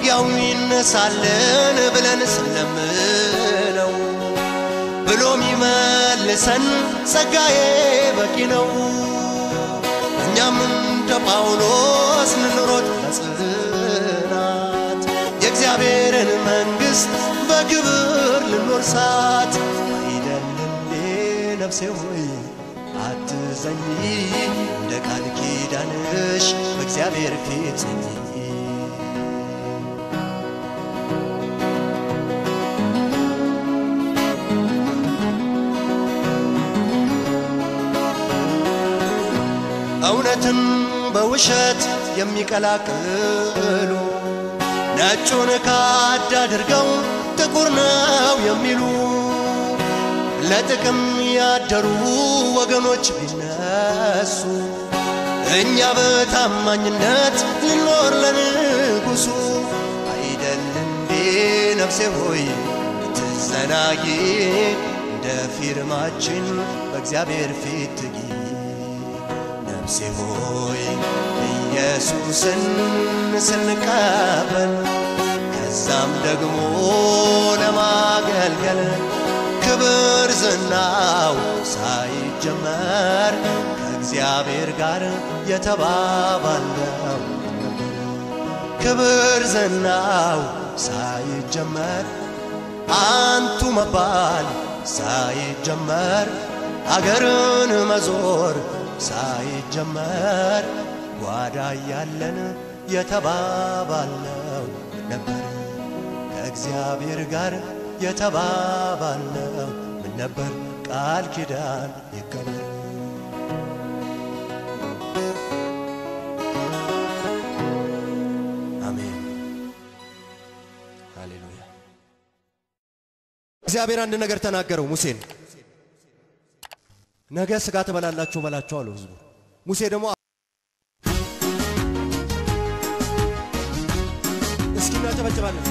ከውጊያው ይነሳልን ብለን ስንለምነው ብሎ ሚመልሰን ጸጋዬ በቂ ነው። እኛም እንደ ጳውሎስ እንሮጥ በጽናት የእግዚአብሔርን መንግሥት በክብር ልንወርሳት አይደል እንዴ ነፍሴ ሆይ አትዘኝ እንደ ቃል ኪዳንሽ በእግዚአብሔር ፊት ጽኚ እውነትን በውሸት የሚቀላቅሉ ነጩን ካድ አድርገው ጥቁር ነው የሚሉ ለጥቅም ያደሩ ወገኖች ቢነሱ እኛ በታማኝነት ልኖር ለንጉሡ አይደል እንዴ ነፍሴ ሆይ ትዘናጊ እንደ ፊርማችን በእግዚአብሔር ፊት ትጊ ነፍሴ ሆይ ኢየሱስን ስንቀበል ከዛም ደግሞ ለማገልገል ክብር ዝናው ሳይጀመር ከእግዚአብሔር ጋር የተባባለው ነበር። ክብር ዝናው ሳይጀመር አንቱ መባል ሳይጀመር አገርን መዞር ሳይጀመር ጓዳ ያለን የተባባለው ነበር። ከእግዚአብሔር ጋር የተባባለው ምን ነበር? ቃል ኪዳን ይከበር። አሜን። ሃሌሉያ። እግዚአብሔር አንድ ነገር ተናገረው ሙሴን ነገ ስጋ ትበላላችሁ በላቸው አለው ህዝቡ። ሙሴ ደግሞ እስኪ እናጨበጭባለን።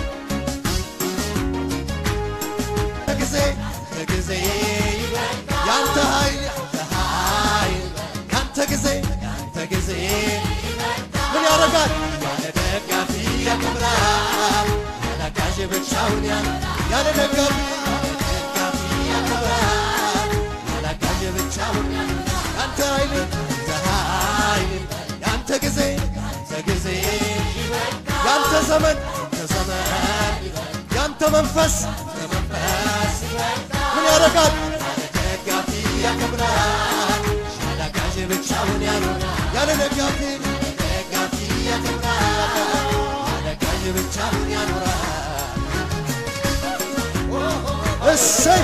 ጊዜ ጊዜ ያንተ ኃይል ያንተ ኃይል ያንተ ጊዜ ያንተ ጊዜ ምን ያደርጋል? ያለ ደጋፊ ያከብራል። ያለ አጋዥ ብቻውን ያለ ያለ ደጋፊ ደጋፊ ያከብራል። ያለ አጋዥ ብቻውን ያንተ ኃይል ያንተ ኃይል ያንተ ጊዜ ያንተ ጊዜ ያንተ ዘመን ያንተ ዘመን ያንተ መንፈስ ያንተ መንፈስ ምን ያደርጋል? ያለ ደጋፊ ያከብራል። ያለ አጋዥ ብቻውን ያኖራል። ያለ ደጋፊ ደጋፊ ያከብራል። ያለ አጋዥ ብቻውን ያኖራል። እሰይ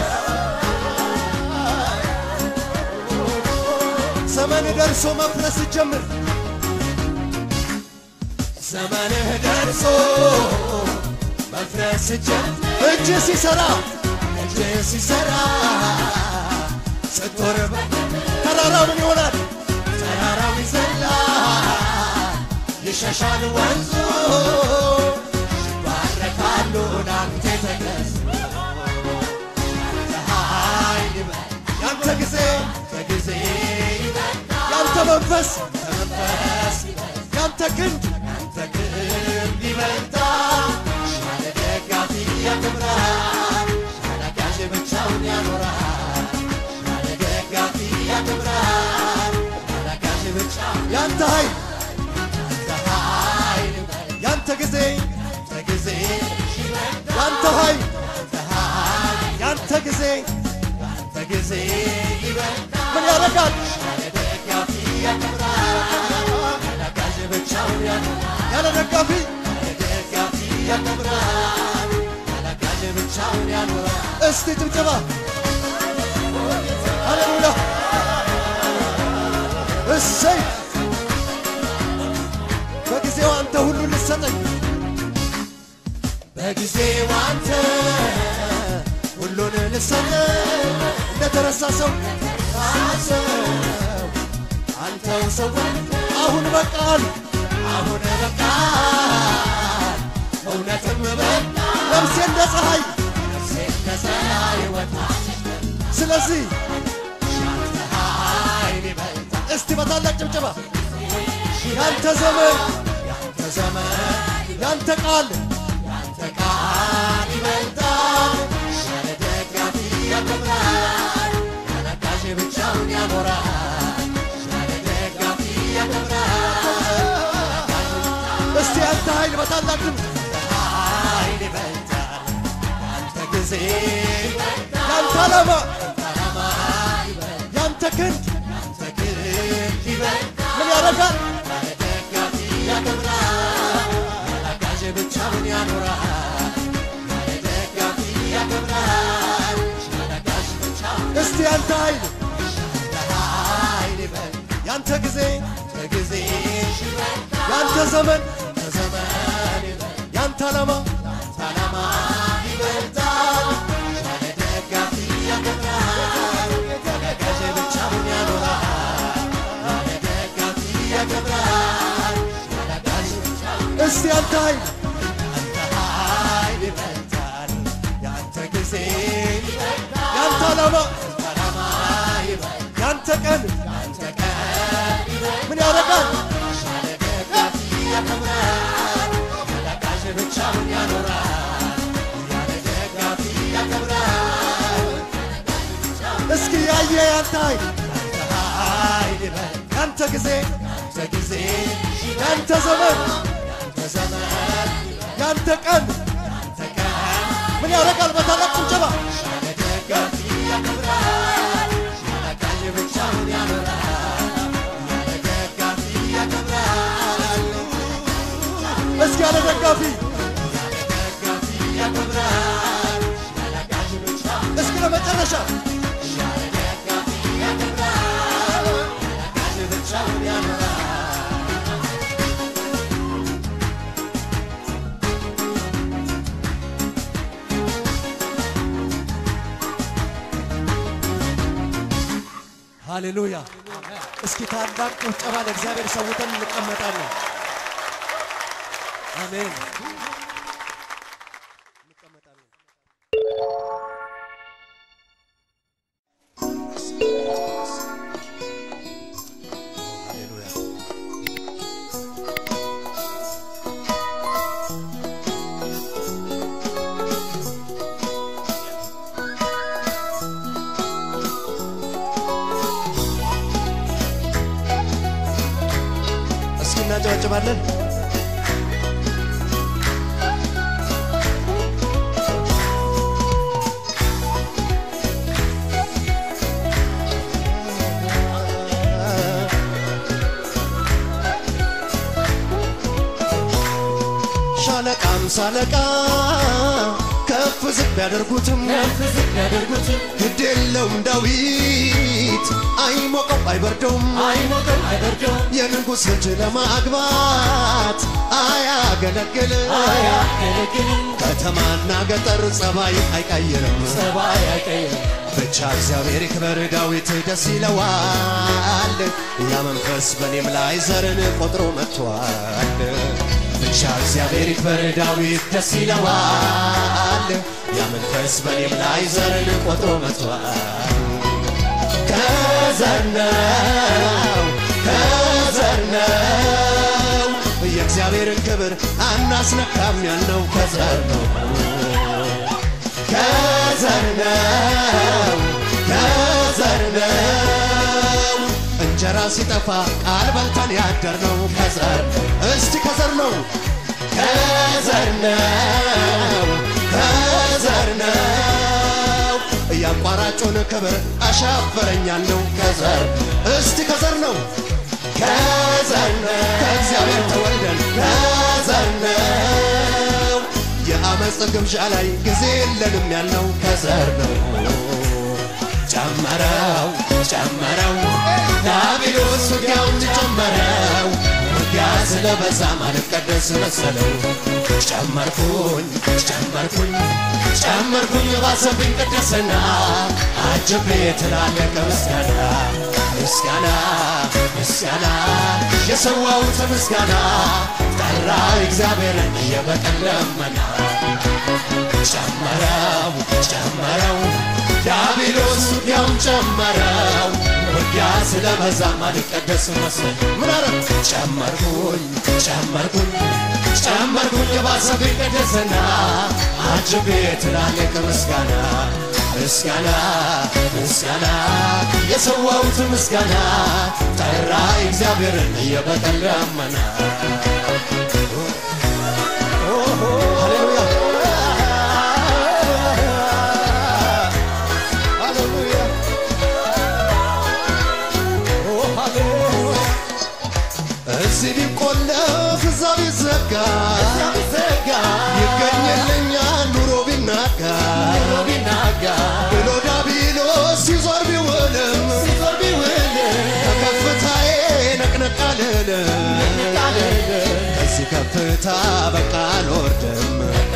ዘመን ደርሶ መፍረስ ጀምር ዘመንህ ደርሶ መፍረስ ጀምር እጅ ሲሰራ እጅ ሲሰራ ስትወር ተራራው ምን ይሆናል? ተራራው ይዘላል ይሸሻል ወንዙ ይባረካሉ ናንተ ተገዝ ኃይል ያንተ ጊዜ ጊዜ ያንተ መንፈስ መንፈስ ያንተ ክንድ ያንተ ክንድ ይበልጣል ያለ ደጋፊ ያከብራል ያለ አጋዥ ብቻውን ያኖራል ያለ ደጋፊ ያከብራል ያለ አጋዥ ብቻውን ያንተ ኃይል ያንተ ኃይል ያንተ ጊዜ ያንተ ጊዜ ያንተ ኃይል ያንተ ኃይል ያንተ ጊዜ ያንተ ጊዜ ይበልጣል ምን ያደርጋል ያለ ደጋፊ ያከብራል ያለ አጋዥ ብቻውን ያኖራል ያለ ደጋፊ ያለ ደጋፊ ያከብራል ያለ አጋዥ ብቻውን ያኖራል እስቲ ጭብጨባ ሃሌሉያ እሰይ በጊዜው አንተ ሁሉ ልሰጠኝ በጊዜው አንተ ሁሉን ልሰጠኝ እንደተረሳ ሰው ሰው አንተው ሰው አሁን በቃል አሁን በቃል እውነትም በቃ ነፍሴ እንደ ፀሐይ ነፍሴ እንደ ፀሐይ ወጣ ስለዚህ ያንተ ኃይል ይበልጣል እስቲ በታላቅ ጭብጨባ ያንተ ዘመን ያንተ ዘመን ያንተ ቃል ያንተ ቃል ይበልጣል ያለ ደጋፊ ያከብራል ያለ አጋዥ ብቻውን ያኖራል ያለ ደጋፊ ያከብራል እስቲ ያንተ ኃይል በታላቅ ድምፅ ኃይል ይበልጣል ያንተ ጊዜ ይበልጣል ያንተ ዓላማ ዓላማ ይበልጣል ያንተ ክንድ ያንተ ክንድ ይበልጣል ምን ያደርጋል ያለ ደጋፊ ያከብራል ያለ አጋዥ ብቻውን ያኖራል ያለ ደጋፊ ያከብራል ያለ አጋዥ ብቻውን እስቲ ያንተ ኃይል ኃይል ይበልጣል ያንተ ጊዜ በጊዜ ይበልጣል ያንተ ዘመን በዘመን ይበልጣል ያንተ ዓላማ ዓላማ ይበልጣል ያለ ደጋፊ ያከብራል ያለ አጋዥ ብቻውን ያኖራል ያለ ደጋፊ ያከብራል ያለ አጋዥ ብቻውን እስቲ ያንተ ኃይል ኃይል ይበልጣል ያንተ ጊዜ ይበልጣል ያንተ ዓላማ ዓላማ ይበልጣል ያንተ ቀን ያንተ ቀን ይበልጣል ምን ያደርጋል ያለ ደጋፊ ያከብራል ያለ አጋዥ ብቻውን ያኖራል ያለ ደጋፊ ያከብራል እስኪ ያየ ያንተ ኃይል ያንተ ኃይል ይበልጣል ያንተ ጊዜ ያንተ ጊዜ ያንተ ዘመን ያንተ ዘመን ያንተ ቀን ያንተ ቀን ምን ያደርጋል በታላቅ ጭብጨባ ያለ ደጋፊ ያከብራል ያለ አጋዥ ብቻውን ያኖራል ያለ ደጋፊ ያከብራል እስኪ ያለ ደጋፊ ያለ ደጋፊ ያከብራል ያለ አጋዥ ብቻውን እስኪ ለመጨረሻ ያለ ደጋፊ ያከብራል ያለ አጋዥ ብቻውን ያኖራል ሃሌሉያ እስኪ ታላቅ ጭብጨባ ለእግዚአብሔር ሰውተን እንቀመጣለን አሜን እንቀመጣለን ሃሌሉያ እስኪ እናጨበጭባለን ሻለቃም ሳለቃ ከፍ ዝቅ ቢያደርጉትም ያደርጉትም ግድ የለውም ዳዊት አይሞቀው አይበርደውም አይሞቀው አይበርደውም የንጉሥ ልጅ ለማግባት አያገለግል አያገለግልም ከተማና ገጠር ጸባይ አይቀይርም ጸባይ አይቀይርም ብቻ እግዚአብሔር ይክበር ዳዊት ደስ ይለዋል ያ መንፈስ በእኔም ላይ ዘርን ቆጥሮ መጥቷል ብቻ እግዚአብሔር ይክበር ዳዊት ደስ ይለዋል ያ መንፈስ በእኔም ላይ ዘርን ቆጥሮ መጥቷል ከዘር ነው ከዘር ነው የእግዚአብሔርን ክብር አናስነካም ያልነው ከዘር ነው ከዘር ነው ከዘር ነው እንጀራ ሲጠፋ ቃል በልተን ያደር ነው ከዘር እስቲ ከዘር ነው ከዘር ነው ከዘር ነው ያቋራጩን ክብር አሻፈረኛል ነው ከዘር እስቲ ከዘር ነው ከዘር ነው ከእግዚአብሔር ተወልደን ከዘር ነው የአመፅ ግብዣ ላይ ጊዜ የለንም ያልነው ከዘር ነው ጨመረው ጨመረው ዳቢሎስ ውጊያውን ጨመረው ውጊያ ስለበዛ ማልቀደስ መሰለው ጨመርኩኝ ጨመርኩኝ ጨመርኩኝ ባሰብኝ ቅድስና አጅቤ ትላለቀ ምስጋና ምስጋና ምስጋና የሰዋሁት ምስጋና ጠራ እግዚአብሔርን የበቀል ለመና ጨመረው ጨመረው ዳቢሎስ ውጊያውን ጨመረው ውጊያ ስለበዛ ማልቀደስ መስል ምን አረ ጨመርኩኝ ጨመርኩኝ ጨመርኩኝ ባሰብኝ ቅድስና አጅቤ ትላልቅ ምስጋና ምስጋና ምስጋና የሰዋሁት ምስጋና ጠራ እግዚአብሔርን የበቀል ደመና ሃሌሉያ ሃሌሉያ እዚህ ቢቆለፍ እዛ ቢዘጋ ይገኝልኛል ኑሮ ቢናጋ ብሎ ዳቢሎስ ሲዞር ቢውልም ከከፍታዬ ነቅነቅ አልልም ከዚህ ከፍታ በቃ አልወርድም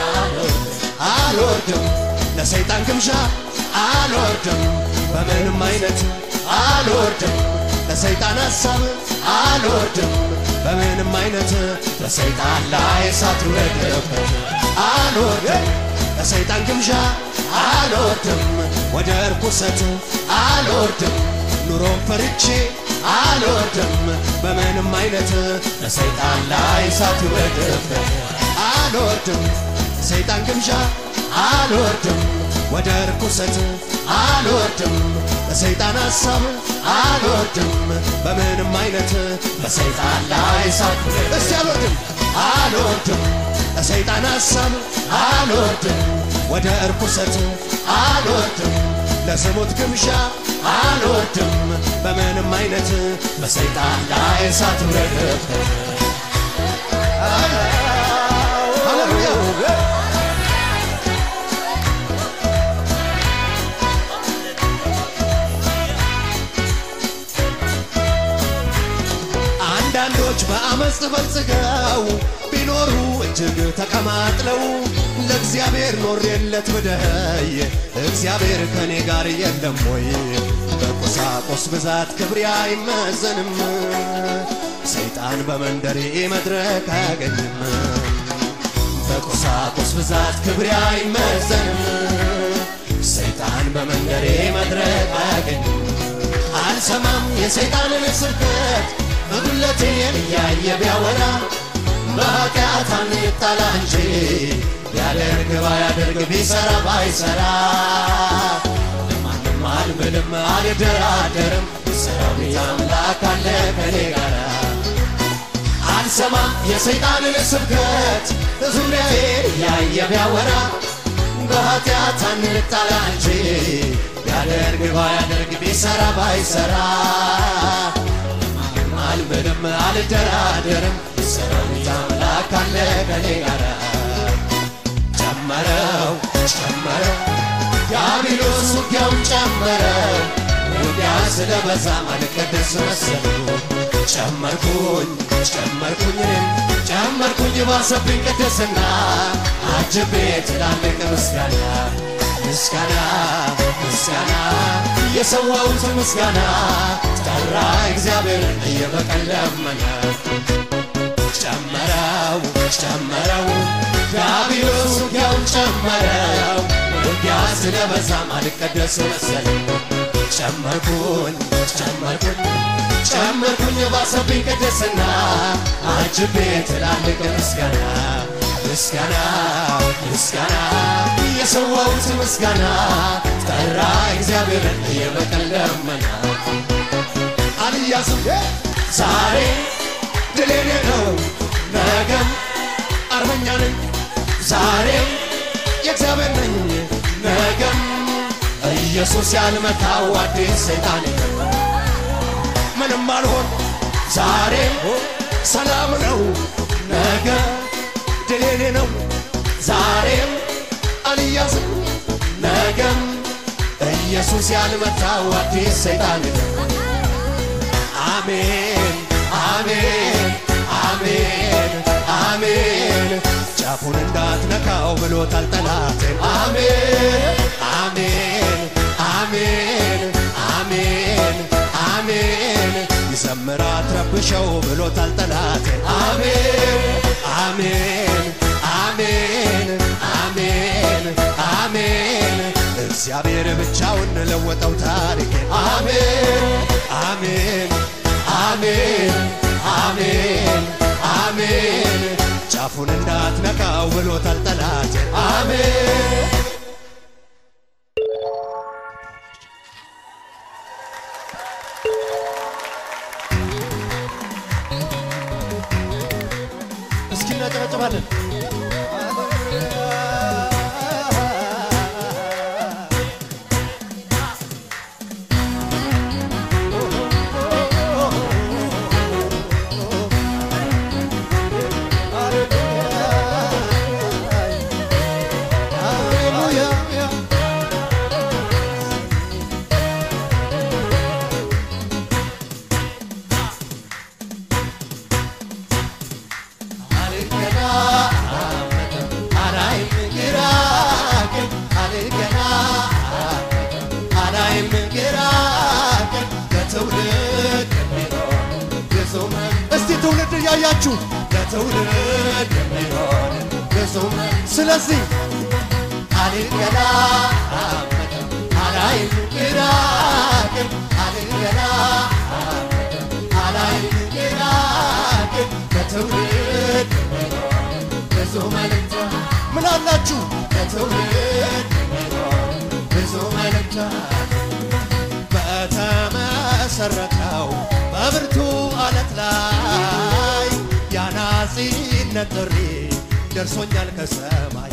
አልወርድም ለሰይጣን ግምዣ አልወርድም በምንም አይነት አልወርድም ለሰይጣን ሐሳብ አልወርድም በምንም አይነት ለሰይጣን ላይ እሳት ውረድበት አልወርድም ለሰይጣን ግምዣ አልወርድም ወደ እርኩሰት አልወርድም ኑሮን ፈርቼ አልወርድም በምንም አይነት ለሰይጣን ላይ እሳት ውረድበት አልወርድም ሰይጣን ግምዣ አልወርድም ወደ እርኩሰት አልወርድም ለሰይጣን ሐሳብ አልወርድም በምንም አይነት በሰይጣን ላይ እሳት እስቲ አልወርድም አልወርድም ለሰይጣን ሐሳብ አልወርድም ወደ እርኩሰት አልወርድም ለዝሙት ግምዣ አልወርድም በምንም አይነት በሰይጣን ላይ እሳት ውረድበት ሃሌሉያ አንዳንዶች በአመፅ በልጽገው ቢኖሩ እጅግ ተቀማጥለው ለእግዚአብሔር ኖሬለት ብደይ እግዚአብሔር ከኔ ጋር የለም ወይ? በቁሳቁስ ብዛት ክብሬ አይመዘንም፣ ሰይጣን በመንደሬ መድረክ አያገኝም። በቁሳቁስ ብዛት ክብሬ አይመዘንም፣ ሰይጣን በመንደሬ መድረክ አያገኝም። አልሰማም የሰይጣንን ስብከት እጉለቴን እያየ ቢያወራ በኃጢአት አንጣላ እንጂ ቢያደርግ ባያደርግ ቢሰራ ባይሰራ ለማንም አልምልም አልደራደርም ሰራዊት አምላክ አለ ከኔ ጋራ አልሰማም የሰይጣንን ስብከት ዙሪያዬን እያየ ቢያወራ በኃጢአት አንጣላ እንጂ ቢያደርግ ባያደርግ ቢሰራ ባይሰራ አልምልም አልደራደርም ሰራዊት አምላክ አለ ከኔ ጋራ ጨመረው ጨመረው ዲያብሎስ ውጊያውን ጨመረው ውጊያ ስለበዛ አልቀደስ መሰሉ ጨመርኩኝ ጨመርኩኝ እኔም ጨመርኩኝ ባሰብኝ ቅድስና አጅቤ ትላልቅ ምስጋና ምስጋና ምስጋና የሰዋሁት ምስጋና ጠራ እግዚአብሔርን የበቀል ደመና ጨመረው ጨመረው ዲያብሎስ ውጊያውን ጨመረው ውጊያ ስለበዛም አልቀደስ መሰለኝ ጨመርኩኝ ጨመርኩኝ ጨመርኩኝ ባሰብኝ ቅድስና አጅቤ ትላልቅ ምስጋና ምስጋና ምስጋና የሰዋሁት ምስጋና ጠራ እግዚአብሔርን የበቀል ደመና አልያዝም ዛሬ ድሌኔ ነው ነገም አርበኛ ነኝ ዛሬም የእግዚአብሔር ነኝ ነገም ኢየሱስ ያልመታው አዲስ ሰይጣን የለም ምንም አልሆን ዛሬም ሰላም ነው ነገ ድሌኔ ነው ዛሬም አልያዝም ነገም ኢየሱስ ያልመታው አዲስ ሰይጣን የለም አሜን አሜን አሜን አሜን ጫፉን እንዳትነካው ብሎታል ጠላቴን አሜን አሜን አሜን አሜን አሜን ይዘምር አትረብሸው ብሎታል ጠላቴን አሜን አሜን አሜን አሜን አሜን እግዚአብሔር ብቻውን ለወጠው ታሪኬን አሜን አሜን አሜን አሜን አሜን ጫፉን እንዳትነካው ብሎታል ጠላት። አሜን እስኪ እናጨበጭባለን። እስቲ ትውልድ እያያችሁ ለትውልድ የሚሆን ብዙ ስለዚህ አልገላ አላይም ግራቅም አልገላ አላይም ግራቅም ለትውልድ ብዙ መልእክት ምን አላችሁ ለትውልድ ብዙ መልእክት በተመሰረተው በብርቱ አለት ላይ የአናጺነት ጥሪ ደርሶኛል ከሰማይ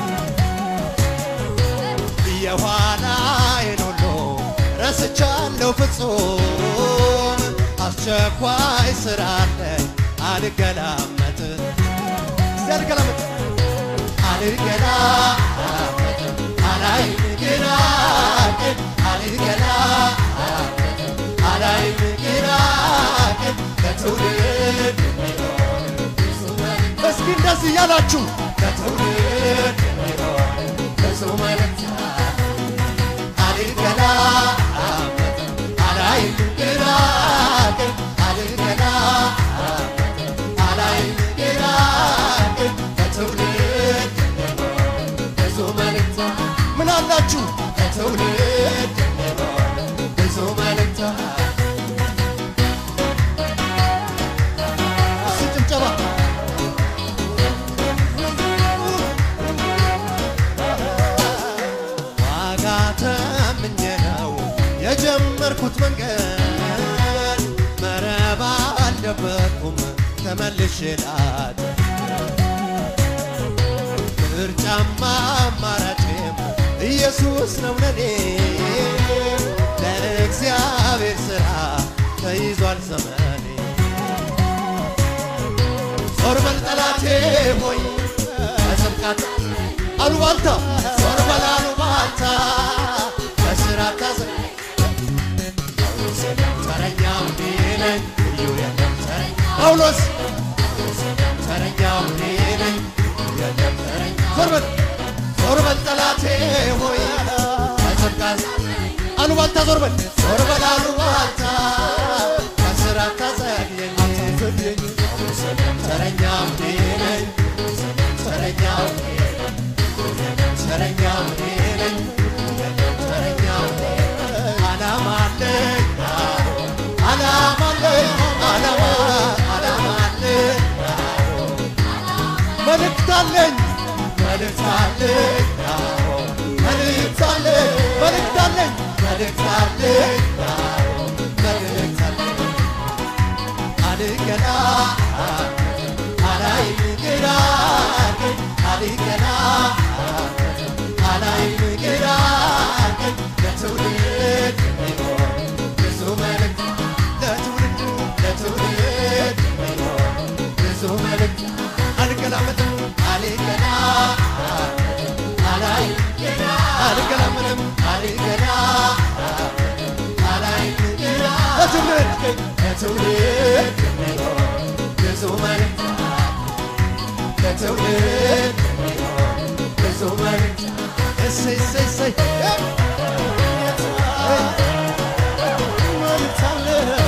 የኋላዬን ሁሉ ረስቻለሁ ፍጹም አስቸኳይ ስራ አለኝ አልገላመጥ እስቲ አልገላመጥ አልገላመጥ አላይም ግራ ቀኝ አልገላመጥ አላይም ግራ ቀኝ ለትውልድ እስኪ እንደዚህ እያላችሁ ለትውልድ የሚሆን ብዙ መልእክት አልገላመጥ አላይም ግራ ቀኝ አልገላመጥ አላይም ግራ ቀኝ ለትውልድ የሚሆን ብዙ መልእክት ምን አላችሁ ለትውልድ የሚሆን ብዙ መልእክት እስቲ ጭብጨባ ዋጋ ተምኜ ነው የጀመርኩት መንገድ መረብ አልደበቅኩም ተመልሼ ላት ምርጫማ አማራጭም ኢየሱስ ነው ለኔ ለእግዚአብሔር ሥራ ተይዟል ዘመኔ ዞር በል ጠላቴ ሆይ በጽድቃት አሉባልታ ዞር በል አሉባልታ በስራ ታዘ ተረኛው እኔ ነኝ ልዩ የለም ተረኛ ጳውሎስ ተረኛው እኔ ነኝ ልዩ የለም ተረኛ ዞር በል ዞር በል ጠላቴ ሆይ በጽድቃት አሉባልታ ዞር በል ዞር በል አሉባልታ በስራ ታዘግየኝ ተረኛው እኔ ነኝ ተረኛው እኔ ነኝ ተረኛው እኔ ነኝ ተረኛው እኔ ነኝ ዓላማ አለኝ ዓላማ አለኝ ዓላማ ዓላማ አለኝ መልእክት አለኝ መልእክት አለኝ መልእክት አለኝ መልእክት አለኝ መልእክት አለኝ መልእክት አለኝ አልገላ አላይም ግራ ቀኝ አልገላ አላይም ግራ ቀኝ ለትውልድ የሚሆን ብዙ መልእክት ለትውልድ ለትውልድ የሚሆን ብዙ መልእክት አልገላመጥም አልገላ አላይም ግራ አልገላመጥም አልገላ አላይም ግራ ለትውልድ ለትውልድ የሚሆን ብዙ መልእክት ለትውልድ የሚሆን ብዙ መልእክት እሰይ እሰይ እሰይ መልእክት አለ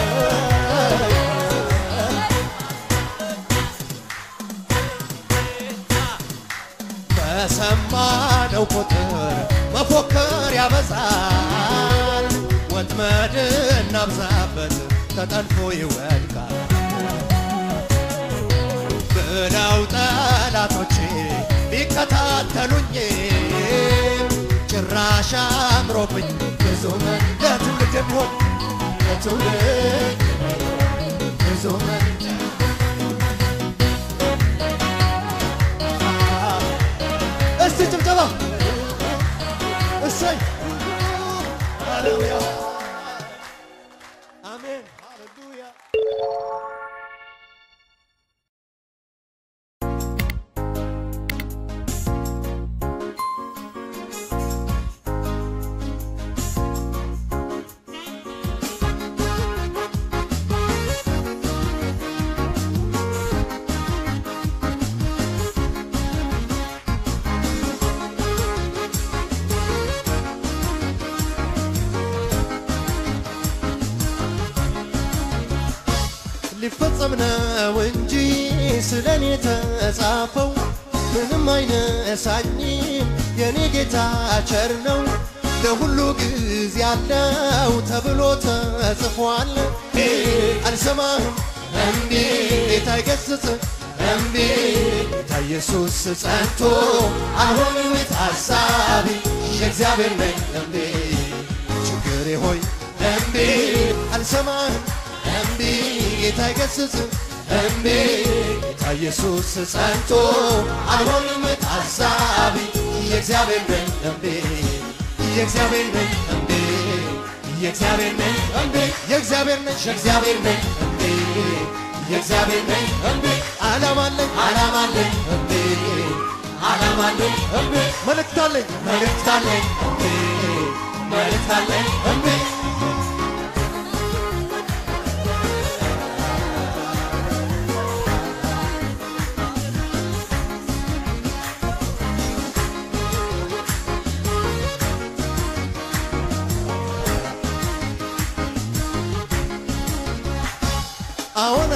በሰማነው ቁጥር መፎከር ያበዛል። ወጥመድ እናብዛበት ተጠልፎ ይወድቃል። ብለው ጠላቶቼ ቢከታተሉኝ ጭራሽ አምሮብኝ ብዙ መን ለትውልድ የሚሆን ለትውልድ ብዙ መን እስቲ ጭብጨባ እሰይ ሃሌሉያ አሜን ሃሌሉያ ሊፈጸም ነው እንጂ ስለ እኔ ተጻፈው ምንም አይነሳኝም የኔ ጌታ ቸር ነው ለሁሉ ጊዜ ያለው ተብሎ ተጽፏል አልሰማህም እምቢ ጌታ ይገስጽ እምቢ ጌታ ኢየሱስ ጸንቶ አልሆንም ታሳቢ የእግዚአብሔር ነኝ እምቢ ችግሬ ሆይ እምቢ አልሰማህም እምቢ ጌታ ይገስጽ እምቢ ጌታ ኢየሱስ ጸንቶ አልሆንም ታሳቢ የእግዚአብሔር ነኝ እምቢ የእግዚአብሔር ነኝ እምቢ የእግዚአብሔር ነኝ እምቢ የእግዚአብሔር ነኝ የእግዚአብሔር ነኝ እምቢ የእግዚአብሔር ነኝ እምቢ ዓላማ አለኝ ዓላማ አለኝ እምቢ ዓላማ አለኝ እምቢ መልእክት አለኝ መልእክት አለኝ እምቢ መልእክት አለኝ እምቢ አሁን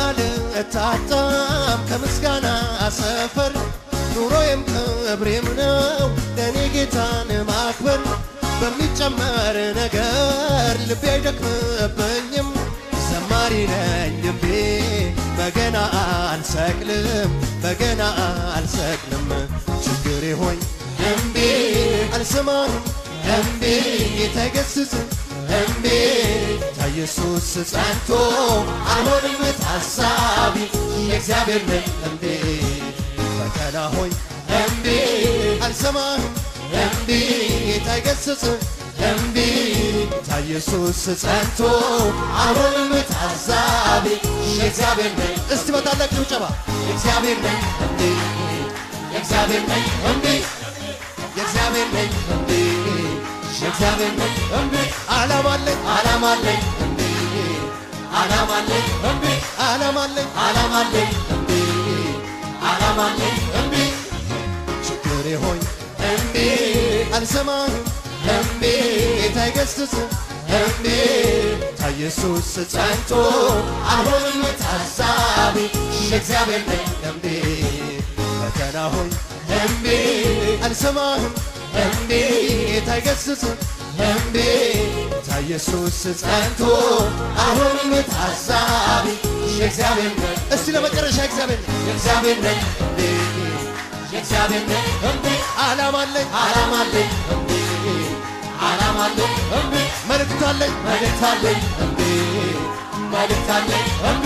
አልታጣም ከምስጋና ሰፈር ኑሮዬም ክብሬም ነው ለእኔ ጌታን ማክበር በሚጨመር ነገር ልቤ አይደክምብኝም ዘማሪ ነኝ ልቤ በገና አልሰቅልም በገና አልሰቅልም ችግሬ ሆይ እምቢ አልሰማህም እምቢ ጌታ ይገስጽ እምቢ ጌታ ኢየሱስ ጸንቶ አልሆንም ታሳቢ የእግዚአብሔር ነኝ እምቢ ፈተና ሆይ እምቢ አልሰማህም እምቢ ጌታ ይገስጽ እምቢ ጌታ ኢየሱስ ጸንቶ አልሆንም ታሳቢ የእግዚአብሔር ነኝ እስቲ በታላቅ ጭብጨባ የእግዚአብሔር ነኝ እምቢ የእግዚአብሔር ነኝ እምቢ የእግዚአብሔር ነኝ እምቢ የእግዚአብሔር ነኝ እምቢ ዓላማ አለኝ ዓላማ አለኝ እምቢ ዓላማ አለኝ እምቢ ዓላማ አለኝ ዓላማ አለኝ እምቢ ዓላማ አለኝ እምቢ ችግሬ ሆይ እምቢ አልሰማህም እምቢ ጌታ ይገስጽ እምቢ ጌታ ኢየሱስ ጸንቶ አልሆንም ታሳቢ የእግዚአብሔር ነኝ እምቢ ፈተና ሆይ እምቢ አልሰማህም እምቢ ጌታ ይገስጽ እምቢ ጌታ ኢየሱስ ጸንቶ አሁንም ታሳቢ የእግዚአብሔር ነኝ እስቲ ለመጨረሻ እግዚአብሔር ነኝ የእግዚአብሔር ነኝ እምቢ የእግዚአብሔር ነኝ እምቢ ዓላማ አለኝ ዓላማ አለኝ እምቢ ዓላማ አለኝ እምቢ መልእክት አለኝ መልእክት አለኝ እምቢ መልእክት አለኝ እምቢ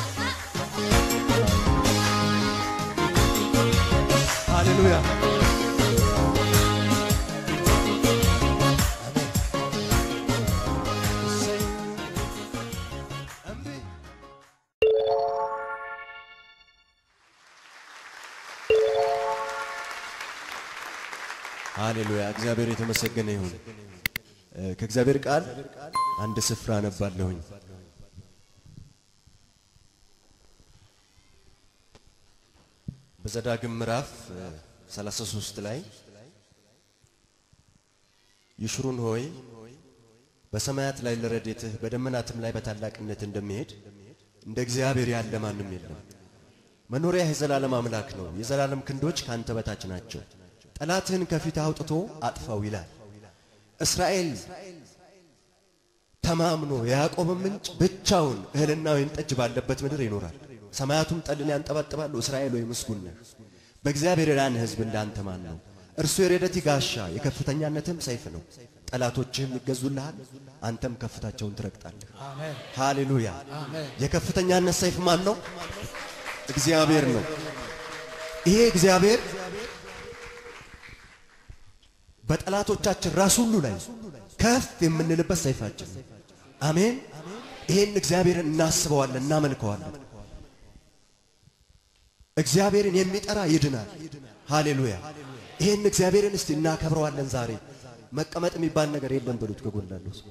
ሃሌሉያ ሃሌሉያ እግዚአብሔር የተመሰገነ ይሁን። ከእግዚአብሔር ቃል አንድ ስፍራ አነባለሁኝ። በዘዳግም ምዕራፍ 33 ላይ ይሽሩን ሆይ በሰማያት ላይ ለረድኤትህ በደመናትም ላይ በታላቅነት እንደሚሄድ እንደ እግዚአብሔር ያለ ማንም የለም። መኖሪያህ የዘላለም አምላክ ነው። የዘላለም ክንዶች ካንተ በታች ናቸው። ጠላትህን ከፊት አውጥቶ አጥፋው ይላል። እስራኤል ተማምኖ የያዕቆብን ምንጭ ብቻውን እህልና ወይን ጠጅ ባለበት ምድር ይኖራል። ሰማያቱም ጠልን ያንጠባጥባሉ። እስራኤል ወይ ምስጉን ነህ። በእግዚአብሔር የዳነ ሕዝብ እንዳንተ ማን ነው? እርሱ የረደት ጋሻ የከፍተኛነትም ሰይፍ ነው። ጠላቶችህም ይገዙልሃል፣ አንተም ከፍታቸውን ትረግጣለህ። አሜን ሃሌሉያ። አሜን የከፍተኛነት ሰይፍ ማን ነው? እግዚአብሔር ነው። ይሄ እግዚአብሔር በጠላቶቻችን ራስ ሁሉ ላይ ከፍ የምንልበት ሰይፋችን ነው። አሜን። ይሄን እግዚአብሔርን እናስበዋለን፣ እናመልከዋለን። እግዚአብሔርን የሚጠራ ይድናል። ሃሌሉያ። ይሄን እግዚአብሔርን እስቲ እናከብረዋለን። ዛሬ መቀመጥ የሚባል ነገር የለም በሉት ከጎን ላለው ሰው።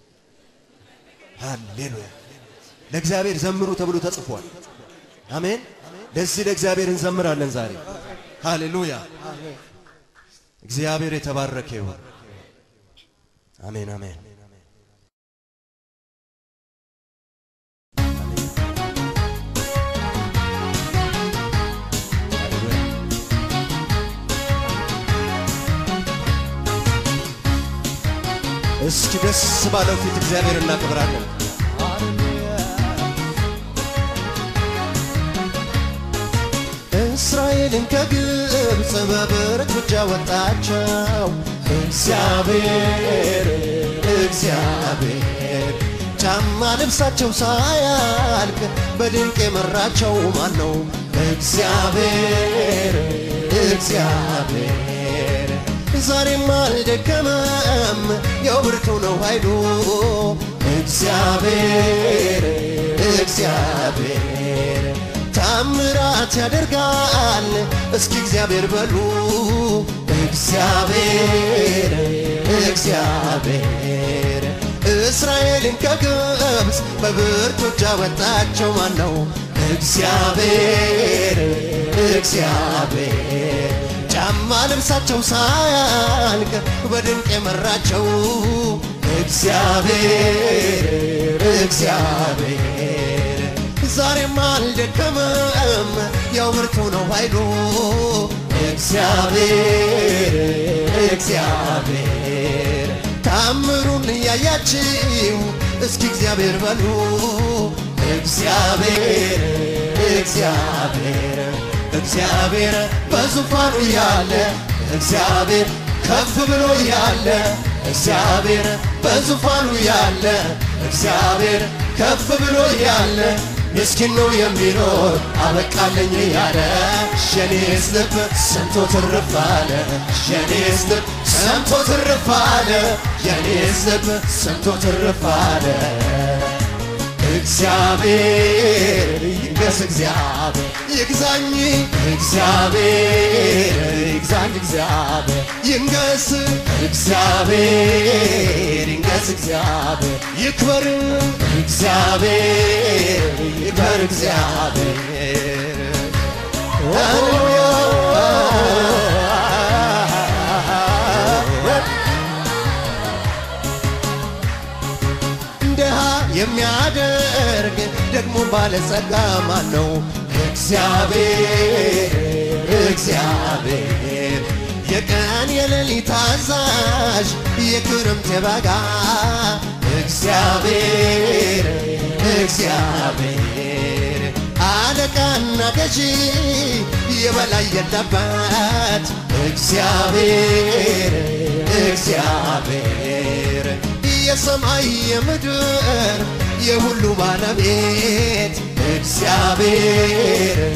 ሃሌሉያ። ለእግዚአብሔር ዘምሩ ተብሎ ተጽፏል። አሜን። ለዚህ ለእግዚአብሔር እንዘምራለን ዛሬ። ሃሌሉያ። እግዚአብሔር የተባረከ ይሁን። አሜን አሜን። እስኪ ደስ ባለው ፊት እግዚአብሔር እናከብራለን። እስራኤልን ከግብፅ በብረት እጅ አወጣቸው። እግዚአብሔር እግዚአብሔር ጫማ ልብሳቸው ሳያልቅ በድንቅ የመራቸው ማን ነው? እግዚአብሔር እግዚአብሔር ዛሬም አልደከመም፣ ያው ብርቱ ነው ኃይሉ። እግዚአብሔር እግዚአብሔር ታምራት ያደርጋል። እስኪ እግዚአብሔር በሉ እግዚአብሔር እግዚአብሔር እስራኤልን ከግብፅ በብርቱ እጅ አወጣቸው ማን ነው? እግዚአብሔር እግዚአብሔር ጫማ ልብሳቸው ሳያልቅ በድንቅ የመራቸው እግዚአብሔር እግዚአብሔር ዛሬም አልደከመም፣ ያው ብርቱ ነው ኃይሉ። እግዚአብሔር እግዚአብሔር ታምሩን እያያችው እስኪ እግዚአብሔር በሉ እግዚአብሔር እግዚአብሔር እግዚአብሔር በዙፋኑ ያለ እግዚአብሔር ከፍ ብሎ ያለ እግዚአብሔር በዙፋኑ ያለ እግዚአብሔር ከፍ ብሎ ያለ ምስኪን ነው የሚኖር አበቃለኝ ያለ የኔስ ልብ ሰምቶ ትርፍ አለ የኔስ ልብ ሰምቶ ትርፍ አለ የኔስ ልብ ሰምቶ ትርፍ አለ እግዚአብሔር ይንገስ እግዚአብሔር ይግዛኝ እግዚአብሔር ይግዛኝ እግዚአብሔር ይንገስ እግዚአብሔር ይንገስ እግዚአብሔር ይክበር እግዚአብሔር ይክበር እግዚአብሔር ሃሌሉያ ድሃ የሚያደርግ ደግሞ ባለጸጋ ማን ነው? እግዚአብሔር እግዚአብሔር የቀን የሌሊት አዛዥ የክረምት የበጋ እግዚአብሔር እግዚአብሔር አለቃና ገዢ የበላይ የለበት እግዚአብሔር እግዚአብሔር የሰማይ የምድር የሁሉ ባለቤት እግዚአብሔር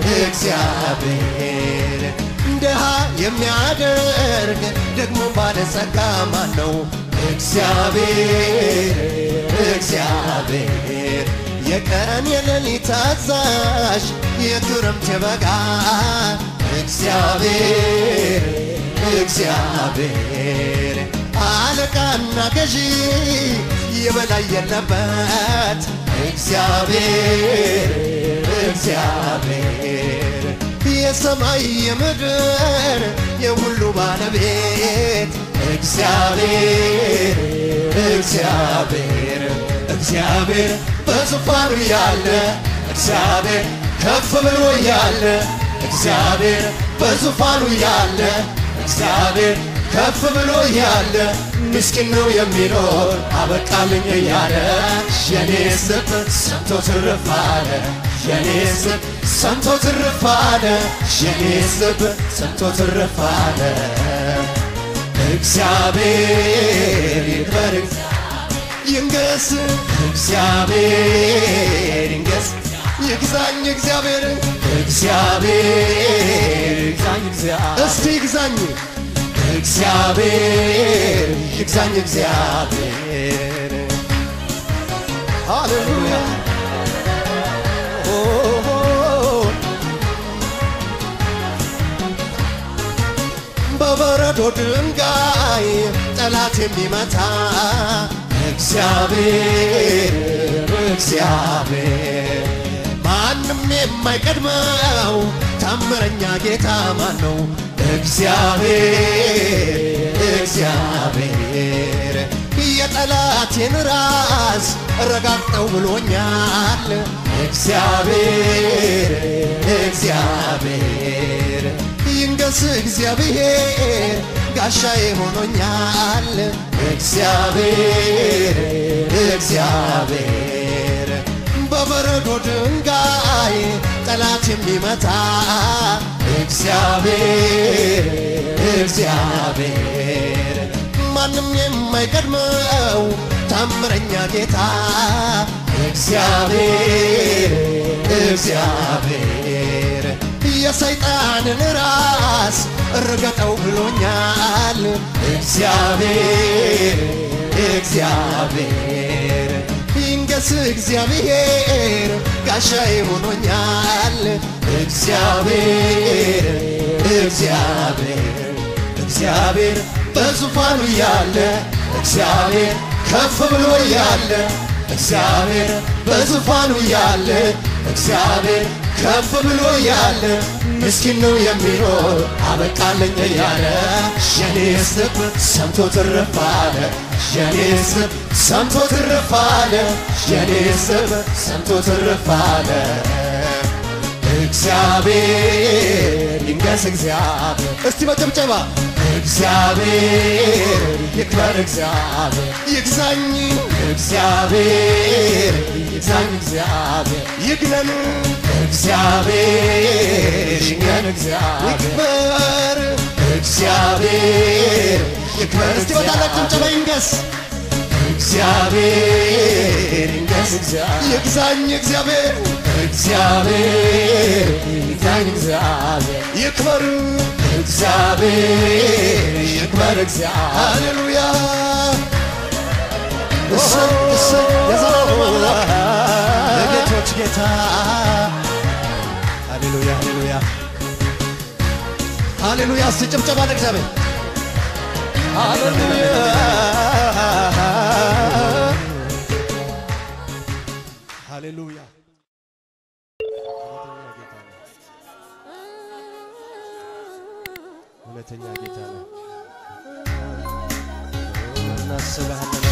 እግዚአብሔር ድሃ የሚያደርግ ደግሞ ባለጸጋ ማን ነው? እግዚአብሔር እግዚአብሔር የቀን የሌሊት አዛዥ የክረምት የበጋ እግዚአብሔር እግዚአብሔር አለቃና ገዢ የበላይ የለበት እግዚአብሔር እግዚአብሔር የሰማይ የምድር የሁሉ ባለቤት እግዚአብሔር እግዚአብሔር እግዚአብሔር በዙፋኑ ያለ እግዚአብሔር ከፍ ብሎ ያለ እግዚአብሔር በዙፋኑ ያለ እግዚአብሔር ከፍ ብሎ ያለ ምስኪን ነው የሚኖር አበቃልኝ እያለ የኔ ስብ ሰምቶ ትርፍ አለ የኔ ስብ ሰምቶ ትርፍ አለ የኔ ስብ ሰምቶ ትርፍ አለ እግዚአብሔር ይክበር ይንገስ እግዚአብሔር ይንገስ ይግዛኝ እግዚአብሔር እግዚአብሔር ይግዛኝ እግዚአብሔር እስቲ ይግዛኝ እግዚአብሔር ይግዛኝ እግዚአብሔር ሃሌሉያ ኦ በበረዶ ድንጋይ ጠላት የሚመታ እግዚአብሔር እግዚአብሔር ማንም የማይቀድመው ታምረኛ ጌታ ማን ነው? እግዚአብሔር እግዚአብሔር የጠላቴን ራስ ረጋግጠው ብሎኛል። እግዚአብሔር እግዚአብሔር ይንገስ እግዚአብሔር ጋሻዬ ሆኖኛል። እግዚአብሔር እግዚአብሔር በበረዶ ድንጋይ ጠላት የሚመታ እግዚአብሔር እግዚአብሔር ማንም የማይቀድመው ታምረኛ ጌታ እግዚአብሔር እግዚአብሔር የሰይጣንን ራስ እርገጠው ብሎኛል። እግዚአብሔር እግዚአብሔር ይንገስ እግዚአብሔር ጋሻዬ ሆኖኛል። እግዚአብሔር እግዚአብሔር እግዚአብሔር በዙፋኑ ያለ እግዚአብሔር ከፍ ብሎ ያለ እግዚአብሔር በዙፋኑ ያለ እግዚአብሔር ከፍ ብሎ ያለ ምስኪን ነው የሚኖር አበቃለኝ እያለ የኔ ስብ ሰምቶ ትርፍ አለ የኔ ስብ ሰምቶ ትርፍ አለ የኔ ስብ ሰምቶ ትርፍ አለ እግዚአብሔር ይንገስ እግዚአብሔር እስቲ በጭብጨባ እግዚአብሔር ይክበር እግዚአብሔር ይግዛኝ እግዚአብሔር ይግዛኝ እግዚአብሔር ይግነን እግዚአብሔር ይግነን እግዚአብሔር ይክበር እግዚአብሔር ይክበር እስቲ በታላቅ ጭብጨባ ይንገስ እግዚአብሔር ይንገስ እግዚአብሔር ይግዛኝ እግዚአብሔር እግዚአብሔር ይግዛኝ እግዚአብሔር ይክበር እግዚአብሔር ይክበር እግዚአብሔር ሃሌሉያ እሰይ እሰይ የዘላለም አምላክ የጌቶች ጌታ ሃሌሉያ ሃሌሉያ ሃሌሉያ እስቲ ጭብጨባ ለእግዚአብሔር ሃሌሉያ ሃሌሉያ እውነተኛ ጌታ ነው። እናስብሃለን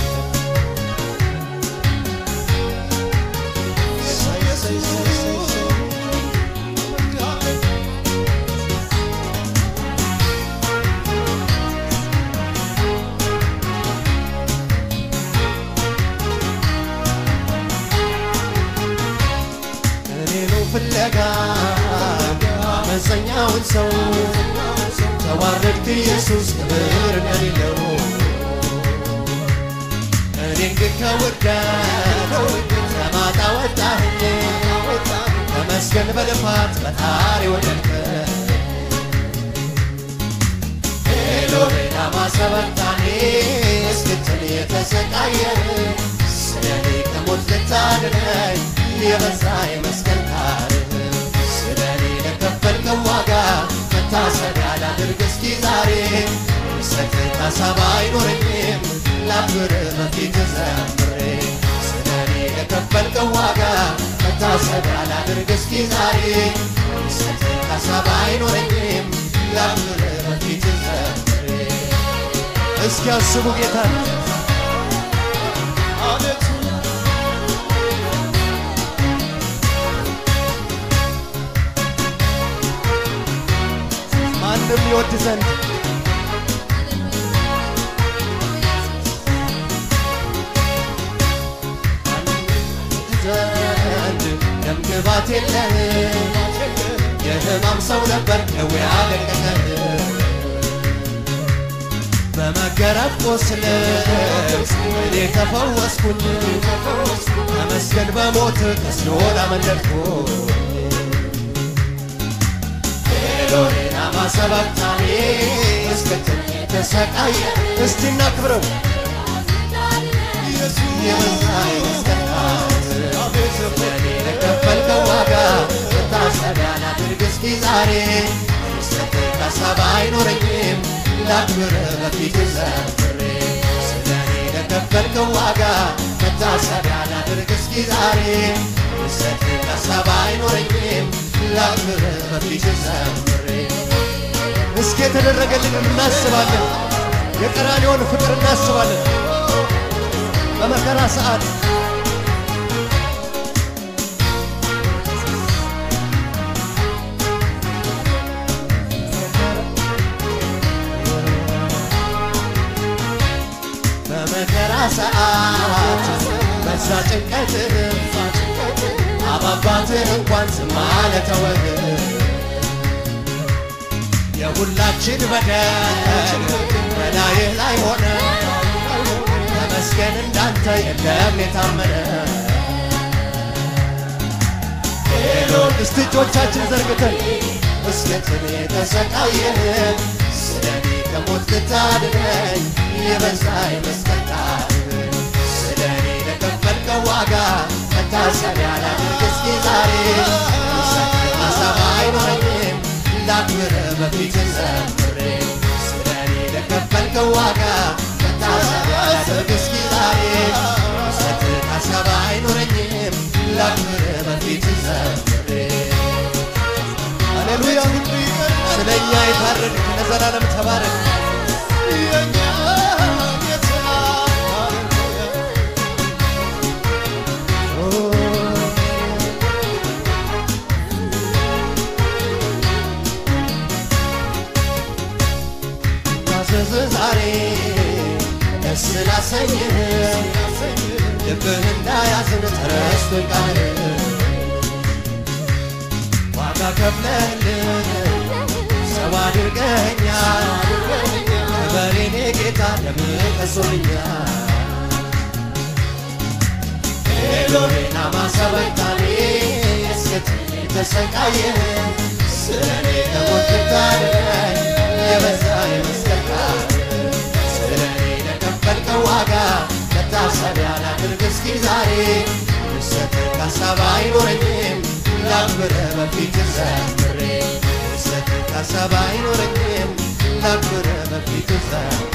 እሰይ እሰይ እሰይ እሰይ እሰይ። እኔኑ ፍለጋ አመፀኛውን ሰው ተዋረድክ ኢየሱስ ክብር እንደሌለው እኔን ግን ከውርደት ከማጣ ወጣህኝ ተመስገን በልፋት በጣሪ ወደድክ ኤሎሄ ላማ ሰበቅታኒ እስክትል የተሰቃየን ስለኔ ከሞት ልታድነኝ የበዛ የመስቀል ታሪክ ስለኔ ለከፈልከው ዋጋ መታሰቢያ ላድርግ እስኪ ዛሬ ሰክር ሀሳብ አይኖረኝም ላክብር በፊት ዘምሬ ስለኔ ለከፈልከው ዋጋ መታሰቢያ ላድርግ እስኪ ዛሬ ሰክር ሀሳብ አይኖረኝም ላክብር በፊት ዘምሬ እስኪ አስቡ ጌታ አቤቱ ማንም ይወድ ዘንድ ክባት የለህም የህማም ሰው ነበር ደዌ አደቀቀህ በመገረፍ ቆስል እኔ ተፈወስኩኝ ተመስገን በሞት ከሲኦል አመለጥኩ ኤሎሄና ማሰባክታኔ እስክትል ተሰቃየ እስቲ እናክብረው የበዛ የመስቀል ለእኔ ለከፈልከው ዋጋ መታሰቢያ ላድርግ እስኪ ዛሬ ስት ከሰባ አይኖረኝም ላክብር በፊት ዘምሬ ስለ እኔ ለከፈልከው ዋጋ መታሰቢያ ላድርግ እስኪ ዛሬ ስት ከሰባ አይኖረኝም ላክብር በፊት ዘምሬ እስኪ የተደረገልን እናስባለን የቀራንዮውን ፍቅር እናስባለን በመከራ ሰዓት በመከራ ሰዓት በዛ ጭንቀት አባባትን እንኳን ዝም አለ ተወህ የሁላችን በደል በላይህ ላይ ሆነ ተመስገን እንዳንተ የለም የታመነ ሄሎን እስቲ እጆቻችን ዘርግተን እስከትን የተሰቃየን ስለኔ ከሞት ልታድነኝ የበዛ የመስቀል ስለኔ ለከፈልከው ዋጋ መታሰቢያ ላድርግ እስኪ ዛሬ ሀሳብ አይኖረኝም ላክብር በፊት ዘምሬ ስለኔ ለከፈልከው ዋጋ መታሰቢያ ላድርግ እስኪ ዛሬ ሰት ሀሳብ አይኖረኝም ላክብር በፊት ዘምሬ ሃሌሉያ ስለ እኛ የታረድክ ለዘላለም ተባረክ ታዘዝ ዛሬ ደስ ላሰኝህ ልብህ እንዳያዝን ተረስቶኝ ቃልህ ዋጋ ከፍለህልን ሰው አድርገኸኛል ክበር የኔ ጌታ ደምህ ፈሶልኛል ኤሎሄና ማሰበታኔ እስክት ተሰቃየህ ስለኔ ከሞት ልታድነኝ የበዛ የመስቀል ስለኔ ለከፈልከው ዋጋ መታሰቢያ ላድርግ እስኪ ዛሬ ውሰት ካሳብ አይኖረኝም ላክብር በፊት ዘምሬ ውሰት ካሳብ አይኖረኝም ላክብር በፊት ዘምሬ